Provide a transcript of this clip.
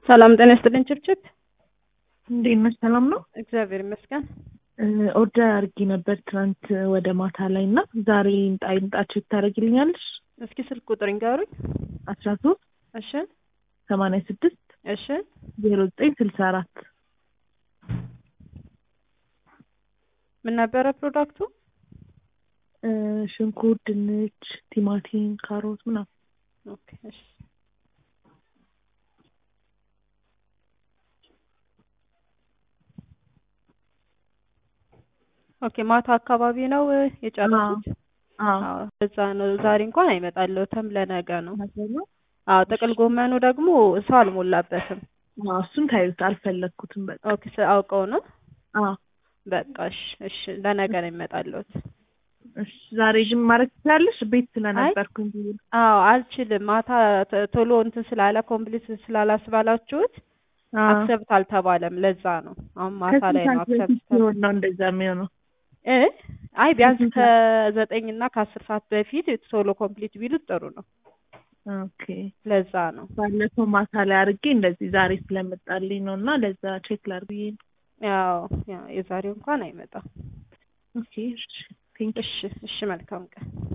ሰላም ጤና ይስጥልኝ። ችብችብ እንዴት ነሽ? ሰላም ነው። እግዚአብሔር ይመስገን። ኦርደር አድርጌ ነበር ትናንት ወደ ማታ ላይ እና ዛሬ ይምጣ ይምጣችሁ ታደርጊልኛለሽ? እስኪ ስልክ ቁጥር ይንገሩኝ። አስራ ሶስት እሺ ሰማንያ ስድስት እሺ ዜሮ ዘጠኝ ስልሳ አራት ምን ነበረ ፕሮዳክቱ? ሽንኩርት፣ ድንች፣ ቲማቲም፣ ካሮት ምናምን ኦኬ እሺ ኦኬ ማታ አካባቢ ነው የጨረሱት? አዎ አዎ እዛ ነው። ዛሬ እንኳን አይመጣልዎትም፣ ለነገ ነው። ነው። አዎ ጥቅል ጎመኑ ደግሞ ሰው አልሞላበትም። አዎ እሱን ታዩት አልፈለግኩትም። በቃ ኦኬ ስ- አውቀው ነው። አዎ በቃ እሺ እሺ ለነገ ነው የሚመጣልዎት። እሺ ዛሬ ግን ማድረግ ትችላለሽ? ቤት ስለነበርኩኝ ብዬ ነው። አዎ አልችልም። ማታ ተ- ቶሎ እንትን ስላለ ኮምፕሊት ስላላስባላችሁት አዎ። አክሰብት አልተባለም። ለዛ ነው አሁን ማታ ከስንት ላይ ነው ሰዓት በፊት አክሰብት ሲሆን ነው እንደዛ የሚሆነው? እ አይ ቢያንስ ከስንት ከዘጠኝ እና ከአስር ሰዓት በፊት ቶሎ ኮምፕሊት ቢሉት ጥሩ ነው። ኦኬ ለዛ ነው ባለፈው ማታ ላይ አድርጌ እንደዚህ ዛሬ ስለመጣልኝ ነው እና ለዛ ቼክ ላድርግ ብዬ ነው። ያው ያው የዛሬው እንኳን አይመጣም። ኦኬ እሺ ቴንክ እሺ እሺ መልካም ቀን